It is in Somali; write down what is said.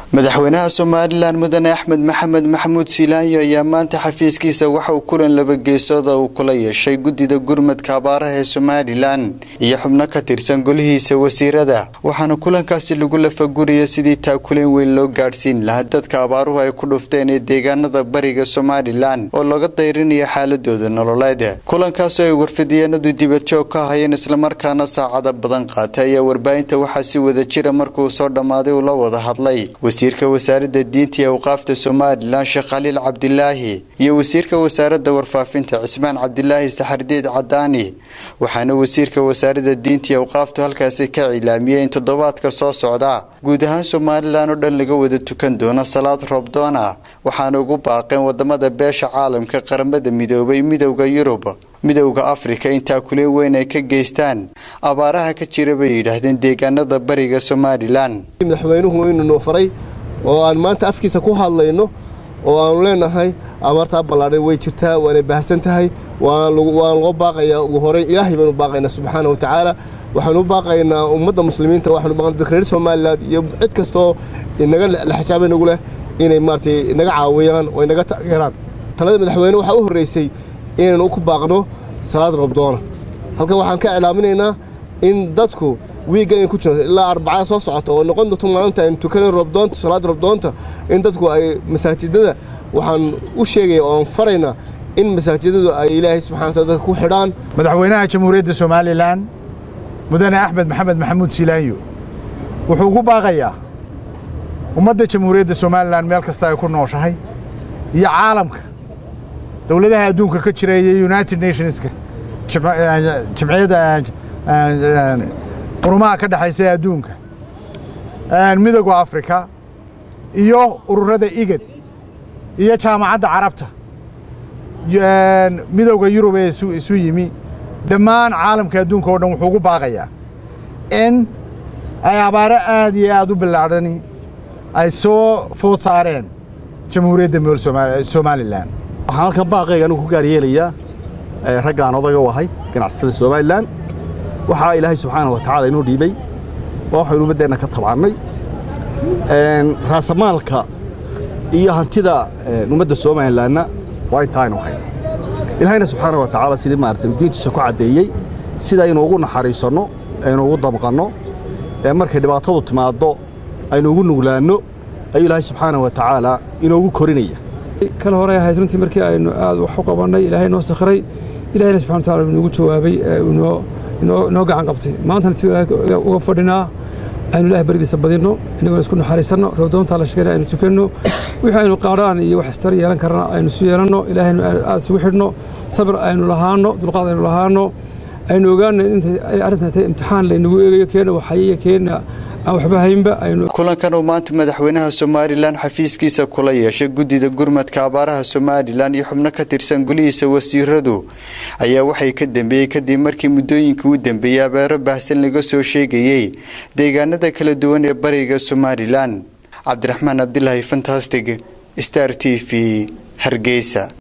madaxweynaha somalilan mudane axmed maxamed maxamuud silaanyo ayaa maanta xafiiskiisa waxa uu kulan laba geesooda uu kula yeeshay guddida gurmadka abaaraha ee somalilan iyo xubno ka tirsan golihiisa wasiirada waxaana kulankaasi lagu lafaguraya sidii taakuleen weyn loo gaadhsiin lahaa dadka abaaruhu ay ku dhufteen ee deegaanada bariga somalilan oo laga dayrinayo xaaladooda nololeed kulankaasoo ay warfidiyeenadu dibadjoog ka ahayeen islamarkaana saacada badan qaatay ayaa warbaahinta waxaa si wada jira markuu soo dhammaaday uu la wada hadlay wasiirka wasaaradda diinta iyo awqaafta somalilan sheekh khaliil cabdilaahi iyo wasiirka wasaaradda warfaafinta cismaan cabdilaahi saxardiid cadaani waxaana wasiirka wasaaradda diinta iyo awqaaftu halkaasi ka cilaamiyey in toddobaadka soo socda guud ahaan somalilan oo dhan laga wada tukan doono salaad roobdoona waxaana ugu baaqeen wadamada beesha caalamka qaramada midoobay midowda yurub midowda afrika in taakuleen weyn ay ka geystaan abaaraha ka jira bay yidhaahdeen deegaanada bariga somalilan madaxweynuhu inuu noo faray oo aan maanta afkiisa ku hadlayno oo aanu leenahay abaartaa ballaadhay way jirtaa waanay baahsan tahay waan loo baaqayaa ugu horeyn ilaahay baynu baaqaynaa subxaana wa tacaala waxaanu u baaqaynaa ummadda muslimiinta waxaanu baaqaynaa dadka reer somaliland iyo cid kastoo inaga laxajaabay nagu leh inay maaragtay naga caawiyaan oo inaga taageeraan talada madaxweyne waxaa u horreysay inaynu ku baaqno salaad roobdoona halkan waxaan ka iclaaminaynaa in dadku wiiggan in ku jiro ilaa arbacada soo socota oo noqon doonto maalinta aynu tukanay roobdoonta salaad roobdoonta in dadku ay masaajidada waxaan u sheegaya oo aan faraynaa in masaajidadu ay ilaahay subxana wataala dadka ku xidhaan madaxweynaha jamhuuriyadda somalilan mudane axmed maxamed maxamuud silaanyo wuxuu ugu baaqayaa ummadda jamhuuriyadda somalilan meel kasta ay ku nooshahay iyo caalamka dowladaha adduunka ka jira iyo united nationska jimciyadda qurumaha ka dhexaysa ee adduunka midowga afrika iyo ururada igad iyo jaamacadda carabta midowda yurub ee isu yimi dhammaan caalamka adduunka oo dhan wuxuu ugu baaqayaa in ay abaaro aad iyo aad u bilaadhani ay soo food saareen jamhuuriyadda somalilan waxaan halkan baaqayga anigu ku gaar yeelayaa raggaan odaga u ahay ganacsatada somalilan waxaa ilaahay subxaana wa tacaala inoo dhiibay waa waxaynu ummaddeenna ka tabcannay raasamaalka iyo hantida ummadda somalilanna waa intaa aynu hayno ilaahayna subxaana wa tacaala sidii maarata diintiisa ku caddeeyey sida aynu ugu naxariisanno aynu ugu damqanno markay dhibaatadu timaaddo aynu ugu nuglaanno ayuu ilaahay subxaana wa tacaala inoogu korinaya kala hore ahayd runtii markii aynu aad wax u qabannay ilaahay noo sakhiray ilahayna subxana wa tacala inuugu jawaabay inoo inoo gacan qabtay maantana ti ilaahay uga fadhinaa aynu ilahay baridiisa badinno inagoo isku naxariisanno roobdoontaa la sheegana aynu tukanno wixii aynu qaadhaan iyo wax istar yeelan karana aynu isu yeelanno ilaahaynu aad isugu xidhno sabir aynu lahaanno dulqaad aynu lahaanno aynu ogaana intay arrintan tahay imtixaan laynagu eegayo keena waxayiya keena aan waxba haynba aynu kulankan uu maanta madaxweynaha somalilan xafiiskiisa kula yeeshay guddida gurmadka abaaraha somalilan iyo xubno ka tirsan golihiisa wasiiradu ayaa waxay ka dambeeyey kadib markii muddooyinkii u dambeeyey abeero baahsan laga soo sheegayey deegaanada kala duwan ee bariga somalilan cabdiraxmaan cabdilaahi fantastig star t v hargeysa